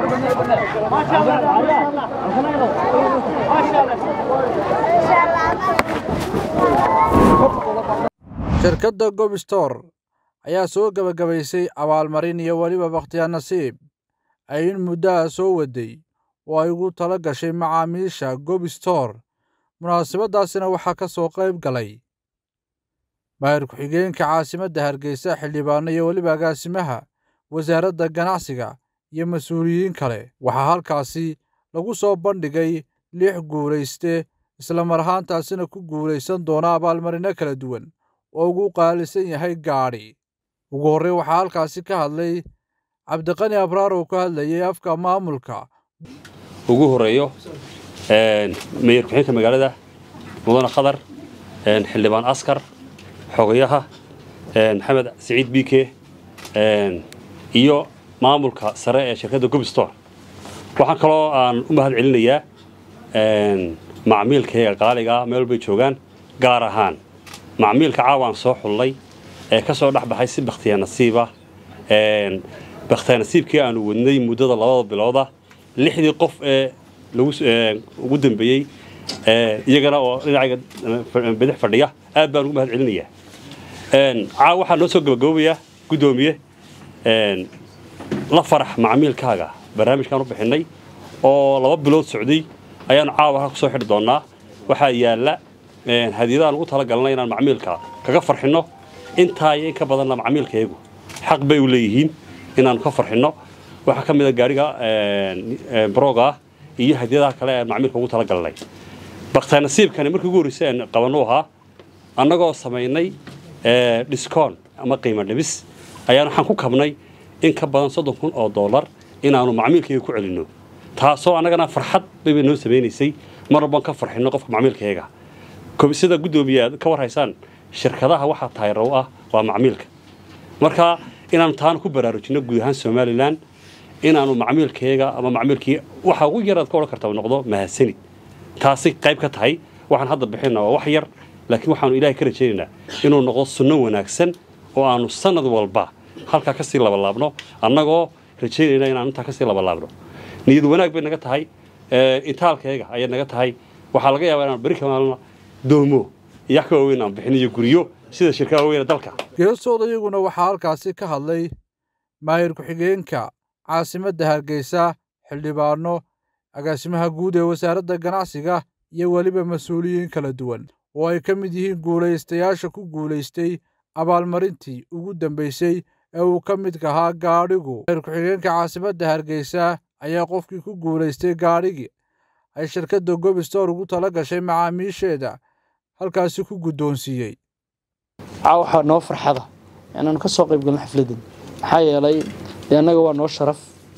shirkadda gobstor ayaa soo gebagabaysay abaalmarin iyo weliba bakhtiyaa nasiib ay in muddaha soo waday oo ay ugu tala gashay macaamiisha gobstor munaasabaddaasina waxaa ka soo qayb galay maayir ku-xigeenka caasimadda hargeysa xildhibaano iyo weliba agaasimaha wasaaradda ganacsiga iyo mas-uuliyiin kale waxaa halkaasi lagu soo bandhigay lix guulayste isla mar ahaantaasina ku guulaysan doona abaalmarino kala duwan oo ugu qaalisan yahay gaadhi ugu horrey waxaa halkaasi ka hadlay cabdiqani abraar oo ka hadlayay afka maamulka ugu horeeyo meeyar ku-xigeenka magaalada mudane khadar xildhibaan askar xogayaha maxamed siciid biike iyo maamulka sare ee shirkadda gobstor waxaan kaloo aan u mahad celinayaa macmiilkayga qaaligaa meel walbay joogaan gaar ahaan macmiilka caawaan soo xullay ee ka soo dhex baxay si bakhtiya nasiiba bakhtiya nasiibkii aanu wadnay muddada labada bilooda lixdii qof ee ugu dambeeyey iyagana oo dhinacayga bidix fadhiya aad baan ugu mahad celinayaa caaw waxaa noo soo gabagaboobayaa guddoomiye la farax macmiilkaaga barnaamijkaan u bixinay oo laba bilood socday ayaanu caawa halka kusoo xidhi doonnaa waxaa yaalla hadiyadaan ugu talagalnay inaan macmiilka kaga farxinno intaa iyo in ka badanna macmiilkayagu xaq bay u leeyihiin inaanu ka farxinno waxaa ka mid a gaariga brooga ah iyo hadiyadaha kale ee macmiilka ugu talagalnay bakhtaa nasiibkani markii ugu horreysay aan qabannu ahaa annagoo samaynay dhiskoon ama qiimo dhibis ayaan waxaan ku kabnay in ka badan soddon kun oo dollar inaanu macmiilkayga ku celinno taasoo annagana farxad bayba noo samaynaysay mar walbaan ka farxinno qofka macmiilkayaga sida guddoomiye aad ka warhaysaan shirkadaha waxaa taayrow ah waa macmiilka marka inaanu taana ku baraarujinno guud ahaan somalilan inaanu macmiilkayaga ama macmiilkii waxa ugu yaraad ka odhan karta noqdo mahadsanid taasi qayb ka tahay waxaan hadda bixinna waa wax yar laakiin waxaanu ilaahay ka rajaynaynaa inuu noqdo sunno wanaagsan oo aanu sanad walba halkaa kasii labalaabno annagoo rajaynayna inaanu intaa kasii labalaabno niyad wanaag bay naga tahay itaalkayaga ayay naga tahay waxaa laga yaabaa inaan beri kamaalna doomo iyo wax ka waaweyn aan bixin iyo guryo sida shirkada weyne dalka geesooda iyaguna waxaa halkaasi ka hadlay maayir ku-xigeenka caasimadda hargeysa xildhibaano agaasimaha guud ee wasaaradda ganacsiga iyo weliba mas-uuliyiin kala duwan oo ay ka mid yihiin guulaystayaasha ku guulaystay abaalmarintii ugu dambaysay ee uu ka midka ahaa gaadhigu maayir ku-xigeenka caasimadda hargeysa ayaa qofkii ku guulaystay gaadhigii ay shirkadda gobstor ugu tala gashay macaamiisheeda halkaasi ku guddoonsiiyey caa waxaa noo farxada inaanu ka soo qayb galno xafladdan maxaa yeelay dee annaga waa noo sharaf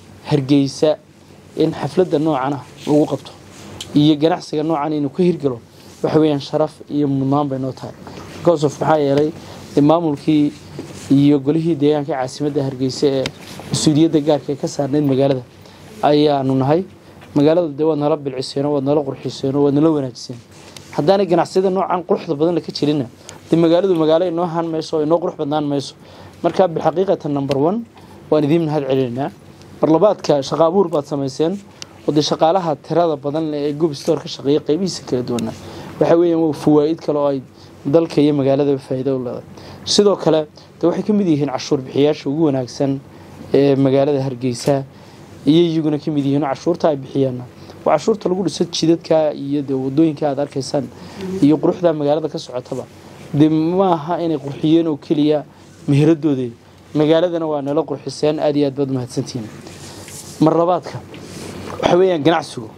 hargeysa in xafladda noocana lagu qabto iyo ganacsiga noocan inuu ka hirgalo waxa weeyaan sharaf iyo mudnaan bay noo tahay bcauseof maxaa yeelay dee maamulkii iyo golihii deegaanka caasimadda hargeysa ee mas-uuliyadda gaarka ee ka saarnayd magaalada ayaanu nahay magaalada dee waad nala bilciseeno waad nala qurxiseeno waad nala wanaajiseen haddaanay ganacsiyada noocan quruxda badan la ka jirinna dee magaaladu magaalo inoo haan mayso oo inoo qurux badnaan mayso marka bilxaqiiqatan number one waan idiin mahad celinaynaa barlabaadka shaqa abuur baad samayseen oo dee shaqaalaha tirada badan ee gobstor ka shaqeeya qaybihiisa kala duwana waxa weeyaan waa fawaa'id kale oo ay dalka iyo magaaladaba faa'iido u leedahay sidoo kale dee waxay ka mid yihiin cashuur bixiyaasha ugu wanaagsan ee magaalada hargeysa iyo iyaguna ka mid yihiin cashuurta ay bixiyaanna waa cashuurta lagu dhiso jidadka iyo dee wadooyinka aad arkaysaan iyo quruxda magaalada ka socotaba dee maaha inay qurxiyeen oo keliya meheradooda magaaladana waa nala qurxiseen aad iyo aad baad umahadsantihiin mar labaadka waxa weeyaan ganacsigu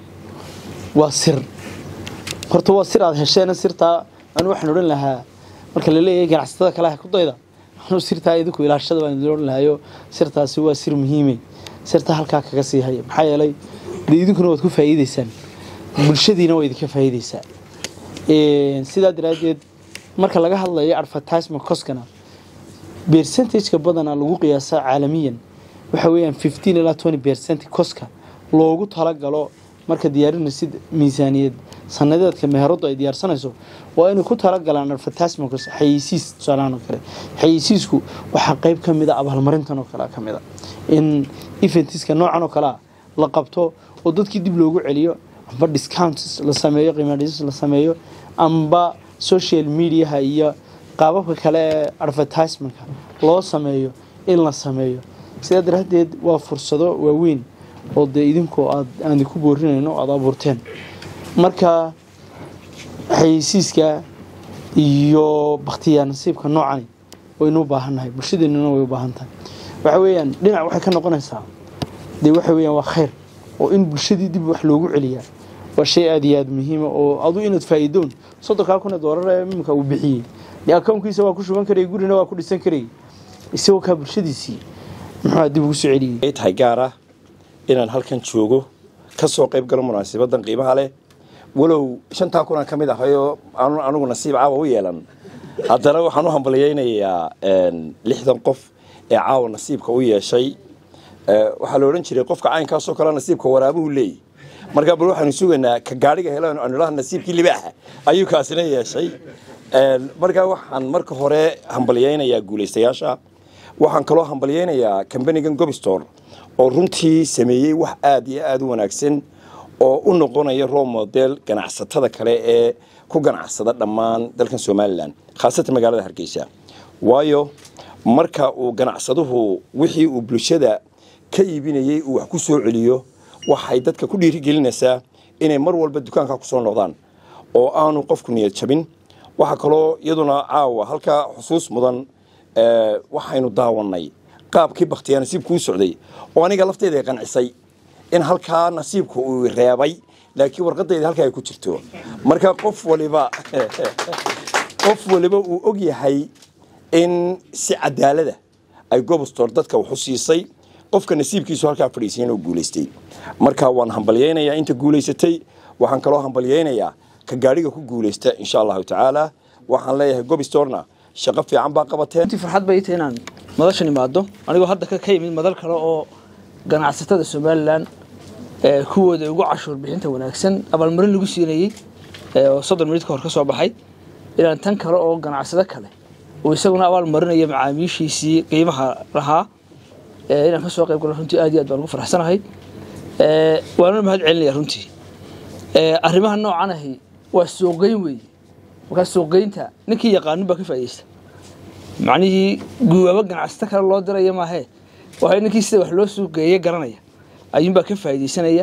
waa sir horta waa sir aad hesheen sirtaa anu waxaan odhan lahaa marka la leeyahay ganacsatada kale ku dayda anuu sirtaa idinku ilaashada baan idin odhan lahayo sirtaasi waa sir muhiime sirta halkaa kaga sii haya maxaa yeelay dee idinkuna waad ku faa'iideysaan bulshadiina waa idinka faa'iideysaa sidaa daraaddeed marka laga hadlayo advertisement coskana percentageka badana lagu qiyaasaa caalamiyan waxa weeyaan fifteen ilaa twenty percent koska loogu talagalo marka diyaarinaysid miisaaniyad sanadeedka meheradu ay diyaarsanayso waa inay ku talagalaan advertisement xayeysiis tusaalahaan oo kale xayeysiisku waxaa qayb ka mid a abaalmarintan oo kale ka mid a in eventiska noocan oo kale ah la qabto oo dadkii dib loogu celiyo amba discounts la sameeyo qiimadhisis la sameeyo amba social mediaha iyo qaababka kale ee advertisementka loo sameeyo in la sameeyo sidaa daraaddeed waa fursado waaweyn oo dee idinkoo aad aan ku boorinayno o aada abuurteen marka xayeysiiska iyo bakhtiyaa nasiibka noocani waynu u baahannahay bulshadeennuna way u baahan tahay waxa weeyaan dhinac waxay ka noqonaysaa dee waxa weeyaan waa khayr oo in bulshadii dib wax loogu celiyaa waa shay aada iyo aada muhiima oo adu inaad faa'iidoon soddonkaa kun ee doolar ee imika uu bixiyey dee akownkiisa waa ku shuban karayay gurina waa ku dhisan karayay isagoo kaa bulshadiisii muxuu dib ugu soo celiyey ay tahay gaar ah inaan halkan joogo ka soo qayb galo munaasabadan qiimaha leh walow shantaa kunaan ka mid ahayoo aanu anigu nasiib caawa u yeelan haddana waxaan u hambalyaynayaa lixdan qof ee caawa nasiibka u yeeshay waxaa la odhan jiray qofka caynkaasoo kale nasiibka waraabuhu leeyay markaa bal waxaanu sugaynaa ka gaadhiga helo anulaha nasiibkii libaaxa ayuu kaasina yeeshay markaa waxaan marka hore hambalyaynayaa guulaystayaasha waxaan kaloo hambalyaynayaa kambanigan gobstor oo runtii sameeyey wax aada iyo aada u wanaagsan oo u noqonaya role model ganacsatada kale ee ku ganacsada dhammaan dalkan somalilan khaasatan magaalada hargeysa waayo marka uu ganacsaduhu wixii uu bulshada ka iibinayey uu wax ku soo celiyo waxay dadka ku dhiirigelinaysaa inay mar walba dukaanka kusoo noqdaan oo aanu qofku niyad jabin waxaa kaloo iyaduna caawa halkaa xusuus mudan waxaynu daawanay qaabkii bakhtiyaa nasiibku u socday oo aniga lafteeda qancisay in halkaa nasiibku uu reebay laakiin warqadayda halkaa ay ku jirto marka qof waliba qof waliba uu og yahay in si cadaalada ay gobostor dadka wax u siisay qofka nasiibkiisu halkaa fadhiisay inuu guulaystay marka waan hambalyaynayaa inta guulaysatay waxaan kaloo hambalyaynayaa ka gaadhiga ku guulaysta insha allahu tacaala waxaan leeyahay gobistorna shaqo fiican baa qabateen runtii farxad bay tahay inaan madashan imaado anigoo hadda ka ka yimid madal kale oo ganacsatada somalilan ee kuwooda ugu cashuur bixinta wanaagsan abaalmarin lagu siinayey oo soddon minid ka hor ka soo baxay inaan tan kale oo ganacsado kale uu isaguna abaal marinayo macaamiishiisii qiimaha lahaa inaan ka soo qayb galo runtii aad iyo aad baan ugu faraxsanahay waana mahad celinaya runtii arrimaha noocan ahi waa suuqgeyn weeye markaa suuqgeynta ninkii yaqaanin baa ka faa'iideysta macnihii guwaabo ganacsato kale loo diraya maahee waxay ninkii sida wax loo suuqgeeye garanaya ayuunbaa ka faa'iideysanaya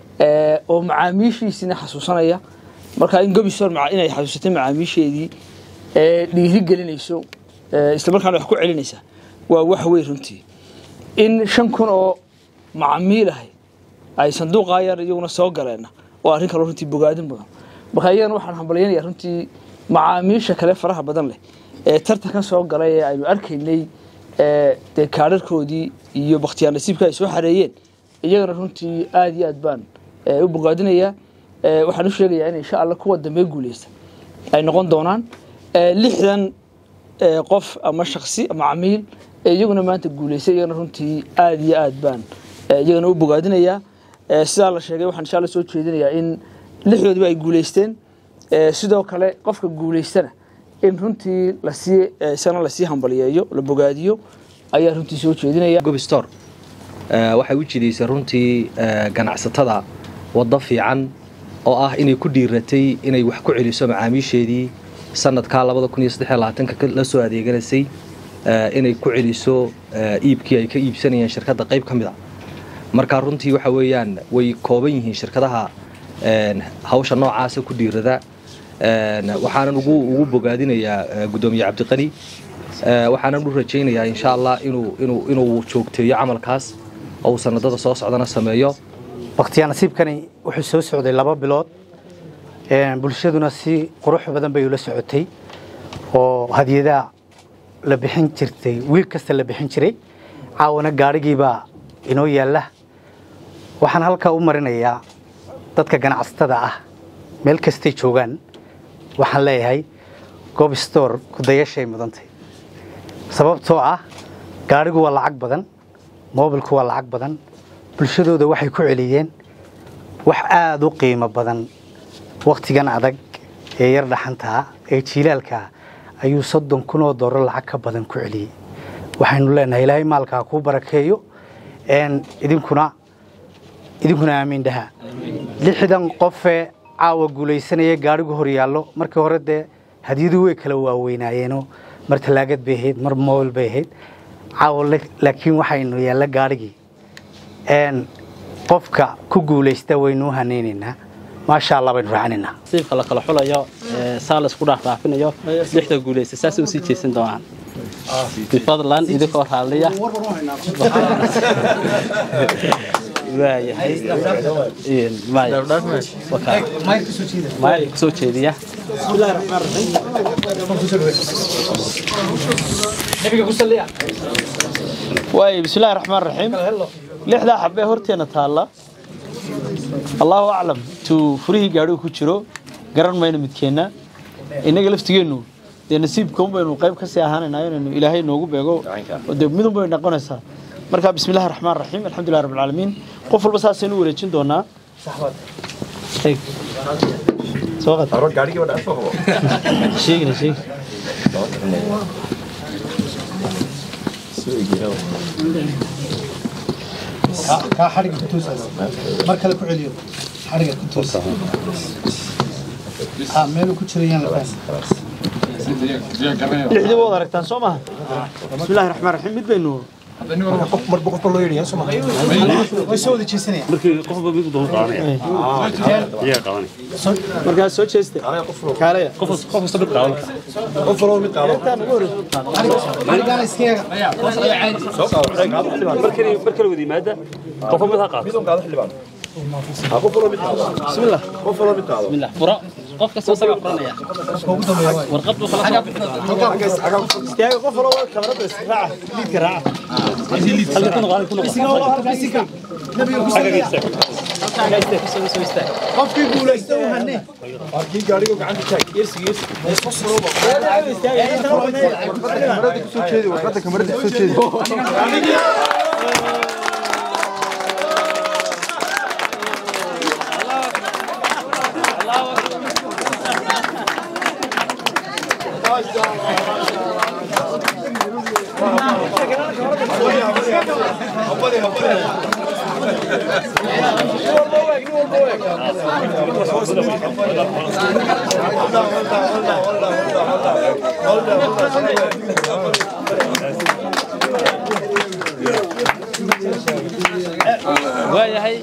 oo macaamiishiisina xasuusanaya marka in gobisor inay xasuusatay macaamiisheedii dhiiri gelinayso islamarkaana wax ku celinaysa waa wax weyn runtii in shan kun oo macamiil ahay ay sanduuqaa yar iyaguna soo galeenna waa arrin kaloo runtii bogaadin badan marka iyagana waxaan hambalyaynaya runtii macaamiisha kale faraha badan leh ee tartankan soo galay ee aynu arkaynay dee kaadharkoodii iyo bakhtiyaar nasiibka ay soo xareeyeen iyagana runtii aada iyo aad baan u bogaadinayaa waxaan u sheegayaa in insha alla kuwa dambe guuleysta ay noqon doonaan lixdan qof ama shaksi ama camiil ee iyaguna maanta guuleystay iyagana runtii aada iyo aad baan iyagana u bogaadinayaa sidaa la sheegay waxaan insha alla soo jeedinayaa in lixdoodiba ay guuleysteen sidoo kale qofka guuleystana in runtii lasii isagana lasii hambaliyeeyo la bogaadiyo ayaa runtii soo jeedinaya gobistor waxay u jidaysay runtii ganacsatada waddo fiican oo ah inay ku dhiiratay inay wax ku celiso macaamiisheedii sanadkaa labada kun iyo saddex iyo labaatanka la soo adeeganaysay inay ku celiso iibkii ay ka iibsanayeen shirkadda qayb ka mid a marka runtii waxa weeyaan way kooban yihiin shirkadaha hawsha noocaasa ku dhiirada waxaanan ugu ugu bogaadinayaa guddoomiye cabdiqani waxaanan u rajaynayaa insha allah inuu inuu inuu joogteeyo camalkaas oo uu sanadada soo socdana sameeyo bakhtiyaa nasiibkani wuxuu soo socday laba bilood bulshaduna si qurux badan bay ula socotay oo hadiyadaha la bixin jirtay wiil kasta la bixin jiray caawana gaadhigiibaa inoo yaalla waxaan halkaa u marinayaa dadka ganacsatada ah meel kastay joogaan waxaan leeyahay gobstor kudayashay mudantay sababtoo ah gaadhigu waa lacag badan moobilku waa lacag badan bulshadooda waxay ku celiyeen wax aada u qiimo badan wakhtigan adag ee yar dhaxantaa ee jiilaalkaa ayuu soddon kun oo dooro lacag ka badan ku celiyey waxaynu leenahay ilaahay maalkaa kuu barakeeyo idinkuna idinkuna aamiin dhaha lixdan qofee caawa guulaysanaya gaadhigu hor yaallo markii hore dee hadiyadu way kala waaweynaayeenoo mar tallaagad bay ahayd mar mobil bay ahayd caawa la- laakiin waxaynu yaalla gaadhigii Een, qofka ku guulaysta waynu u hanaynaynaa maasha allah baynu raacinaynaa nasiibka la kala xulayo ee saa la isku dhaafdhaafinayo lixda guulaysta saasay usii jeesan doonaan bifadlan idinkoo raalliya waayahay Een, maya. Wakaa. maya kusoo jeediya waayo bismillahi raxmaan raxiim lixdaa xabee horteena taalla allahu aclam tuu furihii gaadhigu ku jiro garan mayno midkeenna innaga laftigeennu dee nasiibkaun baynu qayb kasii ahaanaynaa inaynu ilaahay noogu beego oo dee midun bay noqonaysaa marka bismillahi raxmaan raxiim alxamdulilah rabbil caalamiin qof walba saasaynu u wareejin doonaa Sheeg. Soo qad. Sheegina, sheeg. kaa xadhiga ku tuusa mar kale ku celiyo xadhiga ku tuusa ah meeluu ku jirayaan la fahmi lixdii waad aragtaan soo maha bismillahi raxmaan raxiim mid baynu marba qofba loo yidhi soo way soo wada jeesanaya markii qofba mid doon qaadanaya iyaga qaadanaya markaas soo jeeste kaalaya qof qof kasta mid qaadan xadhigaana iskaga markii markii wada yimaada qofba mid ha qaato bismillah bismillah furo qof kasta isagaa furanaya warqad buu kala soo bixi doonaa istaaga qof walba kamarada israaca liidka raaca halka ku noqon ku noqon qofkii guulaysta u hanay waayahay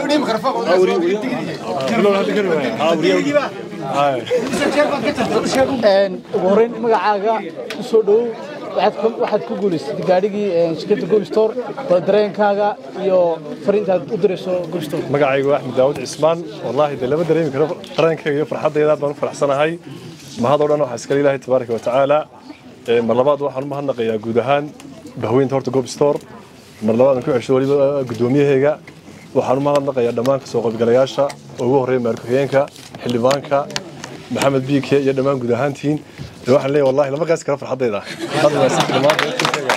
ugu horreyn magacaaga u soo dhowow waxaad ku- waxaad ku guulaysatay gaadhigii shirkadda gobstore waa dareenkaaga iyo fariintaad u dirayso gobstore magacaygu axmed daawud cismaan wallaahi dee lama dareemi karo dareenkayga iyo farxaddayda aad baan u faraxsanahay mahad oo dhan waxaa iskale ilaahay tabaaraka wa tacaala Ee, mar labaad waxaan u mahadnaqayaa guud ahaan bahweynta horta gob store mar labaad ku cesho weliba gudoomiyahayga waxaan u mahadnaqayaa dhammaan kasoo qaybgalayaasha oo ugu horreeya maarkuxigeenka xildhibaanka maxamed biike iyo dhammaan guud ahaantiin Dee waxaan leeyahay wallahi lama qaasi karo farxaddayda Hadda waa si dhammaan dadkiisayga.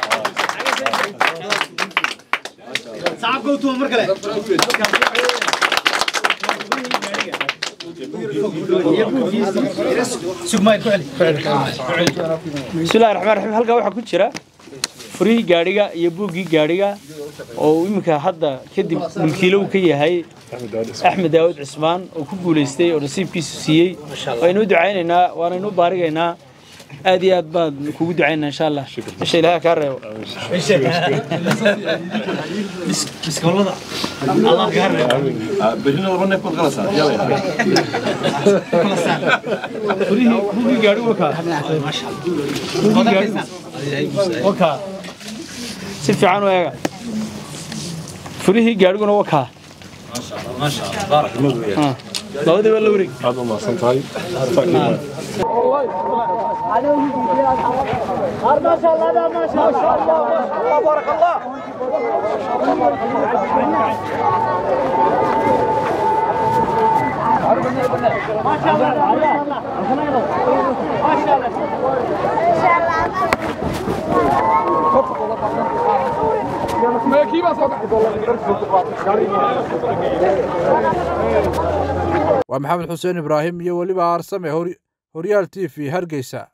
bismillahi raxmaan raxiim halkaa waxaa ku jira furihii gaadhiga iyo buuggii gaadhiga oo uu iminka hadda kadib mulkiilo uu ka yahay Axmed Daawud Cismaan. axmed daawud cismaan oo ku guulaystay oo nasiibkiisu siiyey waynu u ducaynaynaa waanaynu u baarigaynaa aad iyo aad baan kugu ducaynaa insha allah isha ilaaha kaa reebo furihii buuggii gaadhigu wakaa buuggii gaadhigu wakaa si fiican u eega furihii gaadhiguna wakaa labadii waa la wareeg aad u mahadsan tahay waa maxamed xuseen ibraahim iyo weliba aarsame hor- horyaal t v hargeysa